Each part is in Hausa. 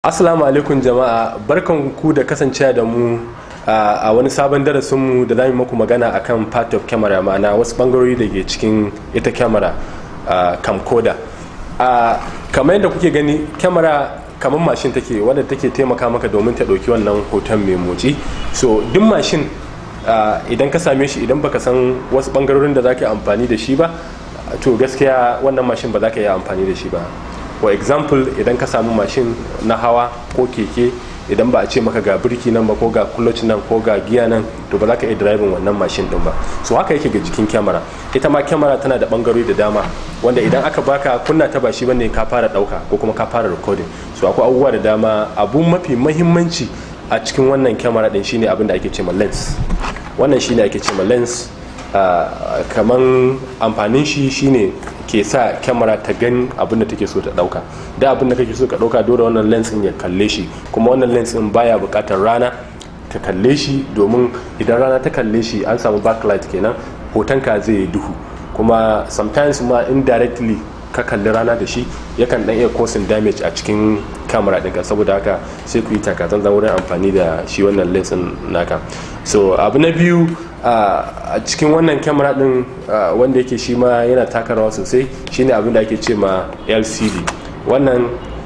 Assalamu alaikum jama'a barkan ku da kasancewa da mu a wani sabon darasinmu da za mu muku magana akan part of camera ma'ana wasu bangarori da ke cikin ita camera camcorder kamar yadda kuke gani camera kamar mashin take wadda take taimaka maka domin ta ɗauki wannan hoton mai motsi so duk mashin idan ka same shi idan baka san wasu bangarorin da za ka yi amfani da shi ba to gaskiya wannan mashin ba za ka yi amfani da shi ba for example idan ka samu mashin na hawa ko keke idan ba a ce maka ga birki nan ba ko ga clutch nan ko ga giya nan to ba za ka iya driving wannan mashin din ba so haka yake ga jikin kyamara ita ma kyamara tana da bangarori da dama wanda idan aka baka kunna ta ba shi bane ka fara dauka ko kuma ka fara recording so akwai abubuwa da dama abu mafi mahimmanci a cikin wannan kyamara din shine abin da ake ce ma lens wannan shine ake ce ma lens kaman amfanin shi shine ke sa kyamara ta gani abin da take so ta dauka da abin da kake so ka dauka dole wannan lens din ya kalle shi kuma wannan lens din baya bukatar rana ta kalle shi domin idan rana ta kalle shi an samu backlight kenan hotonka zai yi duhu kuma sometimes ma indirectly ka kalli rana da shi yakan dan iya causing damage a cikin kamera ɗinka saboda haka sai ku yi takatsan wurin amfani da shi wannan lens naka so abu na biyu a cikin wannan kyamara din wanda yake shi ma yana taka rawa sosai shine abin da ake ce ma lcd wannan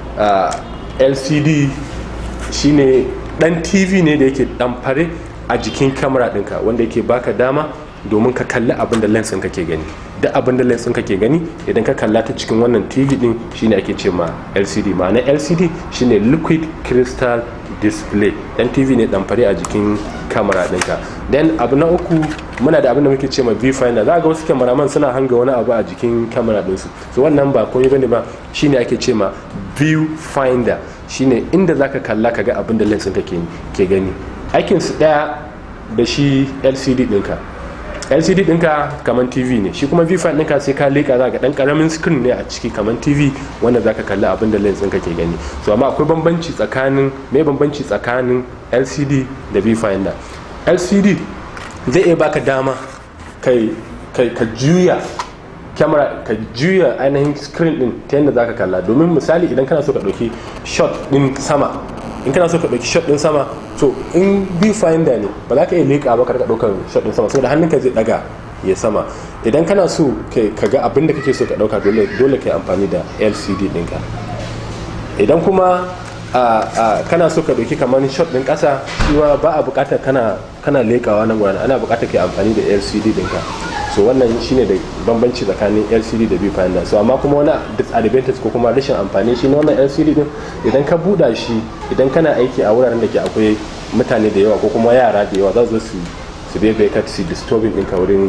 lcd shine dan tv ne da yake dan fare a jikin kyamara dinka wanda yake baka dama domin ka kalli abin da lens kake gani da abin da lens kake gani idan ka kalla ta cikin wannan tv din shine ake ce ma lcd ma'ana lcd shine liquid crystal display dan tv ne dan fare a jikin kamera dinka then abu na uku muna da abin da muke ce ma viewfinder za ga wasu cameraman suna hanga wani abu a jikin kamera dinsu so wannan ba komai bane ba shine ake ce ma viewfinder shine inda zaka kalla kaga abin da lens ɗinka ke gani aikin su daya da shi lcd dinka lcd dinka kamar tv ne shi kuma viewfinder dinka sai ka leka za ga dan karamin screen ne a ciki kamar tv wanda zaka kalli abin da lens ɗinka ke gani so amma akwai bambanci tsakanin me bambanci tsakanin lcd da viewfinder lcd zai iya baka dama kai ka juya kyamara ka juya ainihin screen din ta yadda zaka kalla domin misali idan kana so ka ɗauki shot din sama in kana so ka ɗauki shot din sama to in viewfinder ne ba za ka iya leƙa ba ka ɗaukar shot din sama saboda hannunka zai ɗaga ya sama idan kana so ka ga abin da kake so ka ɗauka dole ka yi amfani da lcd ɗinka idan kuma kana so ka ɗauki kamar shot ɗin ƙasa shiwa ba a buƙatar kana kana leƙawa nan gwanan ana buƙatar ka amfani da lcd ɗinka so wannan shine da bambanci tsakanin lcd da viewfinder so amma kuma wani disadvantage ko kuma rashin amfani shi na wannan lcd din idan ka buɗa shi idan kana aiki a wuraren da ke akwai mutane da yawa ko kuma yara da yawa za su su su bebe ka su disturbing ɗinka wurin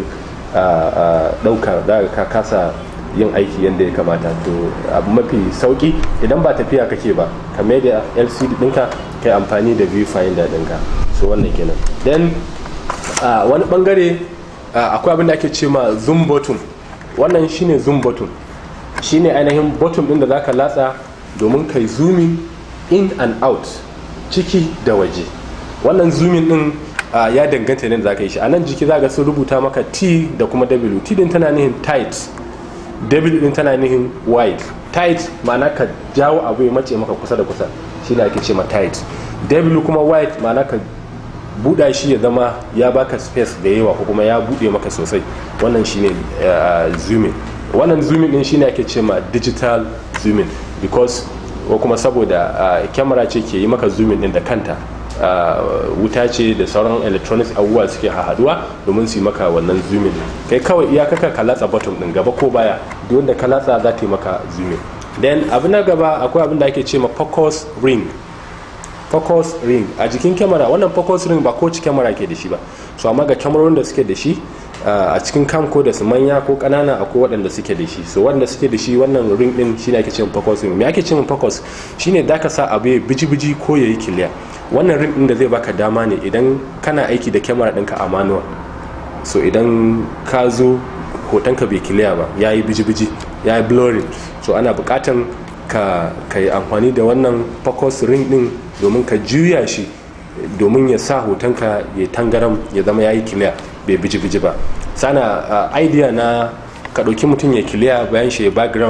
ɗauka za ka kasa yin aiki yadda ya kamata to abu mafi sauki idan ba tafiya kake ba ka mai da lcd ɗinka kai amfani da viewfinder ɗinka so wannan kenan then wani bangare akwai abin da ake ce ma zoom button wannan shine zoom button shine ainihin button ɗin da zaka latsa domin kai zooming in and out ciki da waje wannan zooming ɗin ya danganta ne da zaka yi shi a nan jiki zaka sun rubuta maka t da kuma w t din tana nihin tight w din tana nihin wide tight ma'ana ka jawo abu ya mace maka kusa da kusa shine ake ce ma tight w kuma wide ma'ana ka buɗa shi ya zama ya baka space da yawa ko kuma ya buɗe maka sosai wannan shine zooming wannan zooming din shine ake ce ma digital zooming because ko kuma saboda kyamara ce ke yi maka zooming din da kanta wuta ce da sauran electronics abubuwa suke haduwa domin su yi maka wannan zooming kai kawai iya kaka ka latsa bottom din gaba ko baya duk wanda ka latsa za ta yi maka zooming then abu na gaba akwai abin da ake ce ma focus ring focus ring a jikin kyamara wannan focus ring ba kowace kyamara ke da shi ba so amma ga kyamarorin da suke da shi a cikin camco da su manya ko kanana akwai waɗanda suke da shi so waɗanda suke da shi wannan ring din shine ake cewa focus ring me ake cewa focus shine da ka sa abu ya biji-biji ko ya yi kiliya wannan ring din da zai baka dama ne idan kana aiki da kyamara ɗinka a manual so idan ka zo hotonka bai kiliya ba ya yi biji-biji ya yi blurring so ana buƙatan ka yi amfani da wannan focus ring din domin ka juya shi domin ya sa hotonka ya tangaram ya zama ya yi kiliya bai biji-biji ba sana idea na ka ɗauki mutum ya kiliya bayan shi ya background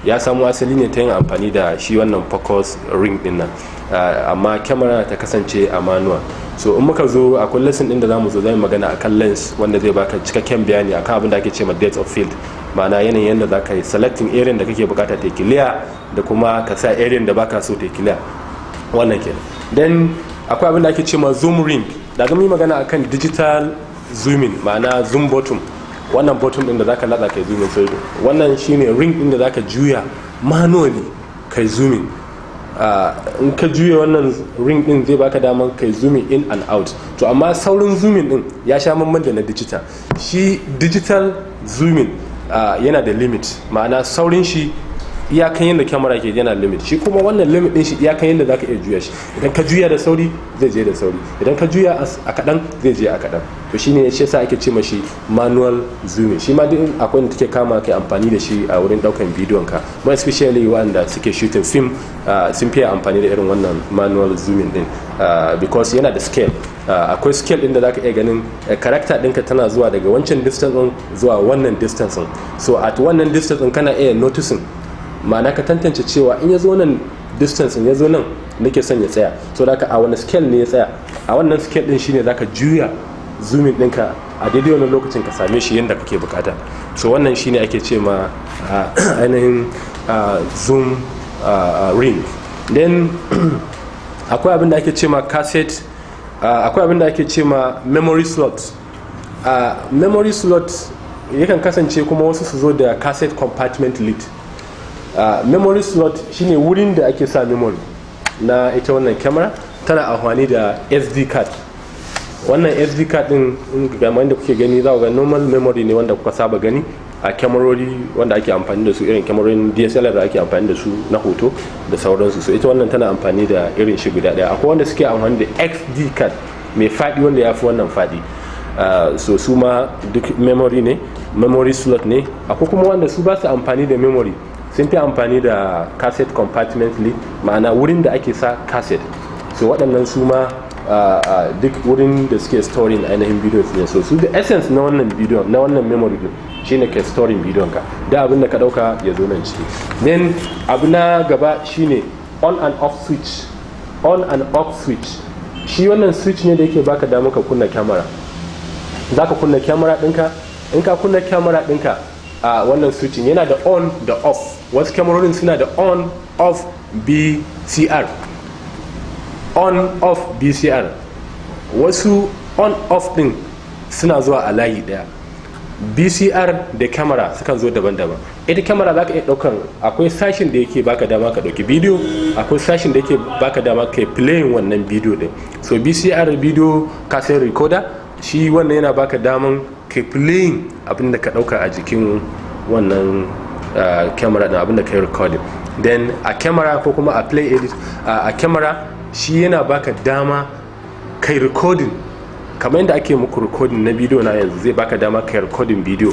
ya samu asali ne ta yin amfani da shi wannan focus ring din nan amma kyamara ta kasance a manual so in muka zo akwai lesson din da zamu zo zai magana akan lens wanda zai baka cikakken bayani akan abin da ake ce ma depth of field ma'ana yanayin yadda za ka yi selecting area da kake bukata ta clear da kuma ka sa area da baka so ta clear wannan kenan then akwai abin da ake ce ma zoom ring da ga yi magana akan digital zooming ma'ana zoom bottom wannan bottom din da zaka latsa kai zooming sai wannan shine ring din da zaka juya manually kai zooming in ka juya wannan ring din zai baka daman kai zooming in and out to amma saurin zooming din ya sha mamman da na digital shi digital zooming yana da limit ma'ana saurin shi iyakan yadda kyamara ke yana limit shi kuma wannan limit din shi iyakan yadda zaka iya juya shi idan ka juya da sauri zai je da sauri idan ka juya a kadan zai je a kadan to shine shi yasa ake ce mashi manual zooming shi ma duk akwai da take kama kai amfani da shi a wurin daukan bidiyon ka more especially wanda suke shooting film sun fiye amfani da irin wannan manual zooming din because yana da scale akwai scale din da zaka iya ganin character ɗinka tana zuwa daga wancan distance din zuwa wannan distance din so at wannan distance din kana iya noticing ma'ana ka tantance cewa in ya zo nan distance ya zo nan nake son ya tsaya so da a wani scale ne ya tsaya a wannan scale din shine zaka juya zoomin ɗinka a daidai wani lokacin ka same shi yadda kake bukata so wannan shine ake ce ma ainihin zoom ring then akwai abin da ake ce ma cassette akwai abin da ake ce ma memory slot memory slot yakan kasance kuma wasu su zo da cassette compartment lid Uh, memory slot shine wurin da ake sa memory na ita wannan kyamara tana amfani da sd card wannan sd card din game da kuke gani za ga normal memory ne wanda kuka saba gani a kyamarori wanda ake amfani da su irin kyamarorin dslr da ake amfani da su na hoto da sauransu so ita wannan tana amfani da irin shi guda daya akwai wanda suke amfani da xd card mai fadi wanda ya fi wannan fadi uh, so su ma duk memory ne memory slot ne akwai kuma wanda su ba su amfani da memory sun fi amfani da cassette compartmentally ma'ana wurin da ake sa cassette so waɗannan su ma duk wurin da suke storing ainihin bidiyo ne so su da essence na wannan bidiyo na wannan memory din shine ke storing bidiyon ka da abin da ka ɗauka ya zo nan ciki then abu na gaba shine on and off switch on and off switch shi wannan switch ne da yake baka damar ka kunna kyamara za ka kunna kyamara ɗinka in ka kunna kyamara ɗinka a uh, wannan switching yana da on da off wasu kyamarorin suna da on off bcr on off bcr wasu on off din suna zuwa a layi daya bcr da kyamara sukan zo daban-daban ita kyamara za ka iya daukan akwai sashin da yake baka dama ka dauki bidiyo akwai sashin da yake baka dama ka playing wannan bidiyo din so bcr bidiyo cassette recorder shi wannan yana baka daman ka playing abinda ka dauka a jikin wannan camera din abinda ka yi recording then a camera ko kuma a play edit a camera shi yana baka dama kai recording kamar yadda ake muku recording na bidiyo na yanzu zai baka dama kai recording bidiyo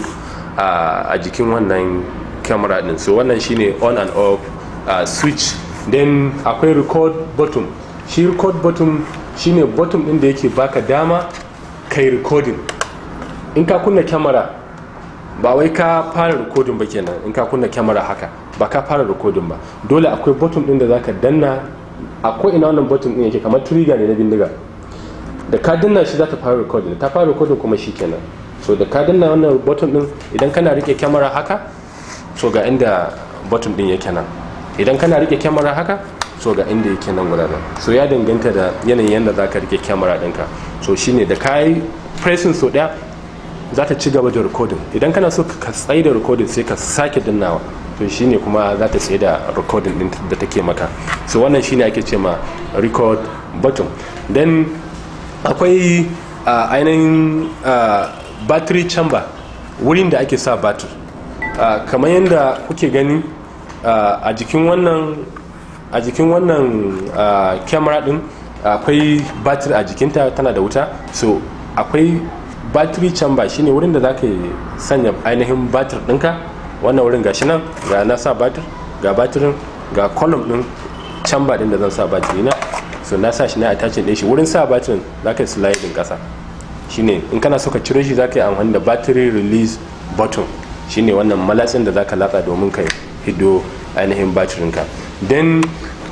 a jikin wannan camera din so wannan shine on and off switch then akwai record button shi record button shine button din da yake baka dama kai recording in ka kunna kyamara ba wai ka fara rikodin ba kenan in ka kunna kyamara haka ba ka fara rikodin ba dole akwai button din da zaka danna akwai ina wannan button din yake kamar trigger ne na bindiga da ka danna shi za ta fara rikodin ta fara rikodin kuma shi kenan so da ka danna wannan button din idan kana rike kyamara haka so ga inda button din yake nan idan kana rike kyamara haka so ga inda yake nan wuraren so ya danganta da yanayin yadda za ka rike kyamara ɗinka so shine da ka yi pressing so ɗaya za ta ci gaba da recording idan kana so ka tsaye da recording sai ka sake dannawa to shine kuma za ta tsaye da recording din da take maka so wannan shine ake ce ma record button then akwai uh, ainihin uh, battery chamber wurin da ake sa batir uh, kamar yadda kuke gani uh, a jikin wannan a jikin wannan camera din akwai batir a jikinta tana da wuta so akwai battery chamber shine wurin da zaka sanya ainihin batir ɗinka wannan wurin gashi nan ga na sa batir ga batirin ga column ɗin chamber ɗin da zan sa batiri na so na sa shi na attaching ɗin shi wurin sa batirin zaka yi sliding ƙasa shine in kana so ka ciro shi zaka yi amfani da battery release button shine wannan malatsin da zaka latsa domin ka hiddo ainihin batirinka then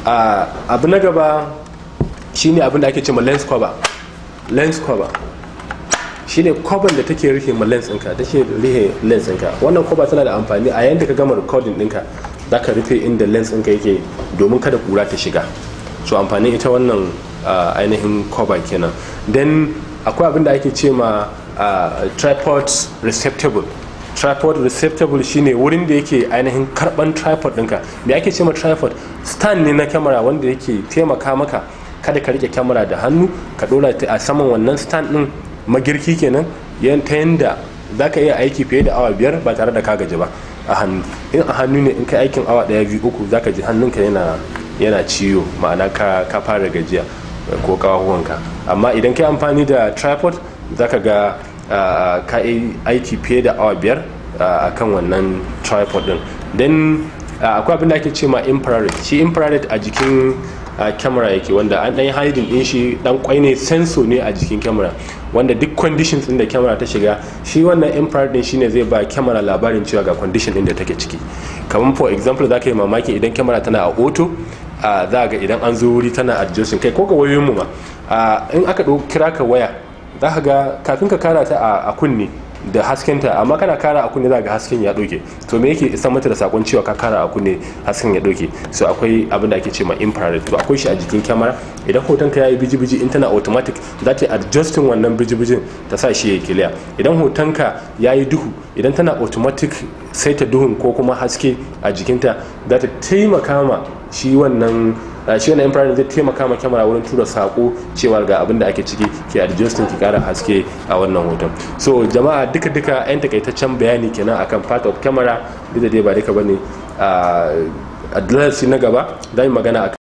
abu na gaba shine abin da ake ce ma lens cover lens cover shine cover da take rufe ma lens ɗinka take rufe lens ɗinka wannan cover tana da amfani a yayin da ka gama recording ɗinka za ka rufe inda lens ɗinka yake domin kada kura ta shiga so amfanin ita wannan ainihin cover kenan then akwai abin da ake ce ma tripod receptable tripod receptable shine wurin da yake ainihin karban tripod ɗinka me ake ce ma tripod stand ne na kyamara wanda yake taimaka maka kada ka rike kyamara da hannu ka dora ta a saman wannan stand ɗin magirki kenan ta yanda za ka iya aiki fiye da awa biyar ba tare da ka gaji ba a hannu in a hannu ne in ka aikin awa ɗaya biyu uku za ka ji hannunka yana yana ciwo ma'ana ka, ka fara gajiya ko kawahuwanka amma idan ka yi amfani da tripod za ka ga uh, ka yi aiki fiye da awa biyar a kan wannan tripod din then akwai abin da ake ce ma infrared shi infrared a jikin kyamara yake wanda an ɗan hiding din shi dan kwai ne sensor ne a jikin kyamara wanda duk conditions din da kyamara ta shiga shi wannan infrared din shine zai ba kyamara labarin cewa ga condition din da take ciki kamar for example za ka yi mamaki idan kyamara tana a auto za ga idan an zo wuri tana adjusting kai ko ga wayoyin mu ma in aka kira ka waya za ka ga kafin ka kara ta a kunne da haskenta amma kana kara a kunne za ga hasken ya doke to me yake isa mata da sakon cewa ka kara a kunne hasken ya doke so akwai abin da ake ce ma infrared to akwai shi a jikin kyamara idan hoton ka yayi biji-biji in tana automatic za ta adjusting wannan biji-bijin ta sa shi ya clear idan hoton ka yayi duhu idan tana automatic sai ta duhun ko kuma haske a jikinta za ta taimaka ma shi wannan shi wannan infrared zai taimaka ma kyamara wurin tura sako cewa ga abin da ake ciki ke adjusting ki kara haske a wannan hoton so jama'a duka duka yan takaitaccen bayani kenan akan part of camera duk da dai ba duka bane a darasi na gaba za mu magana akan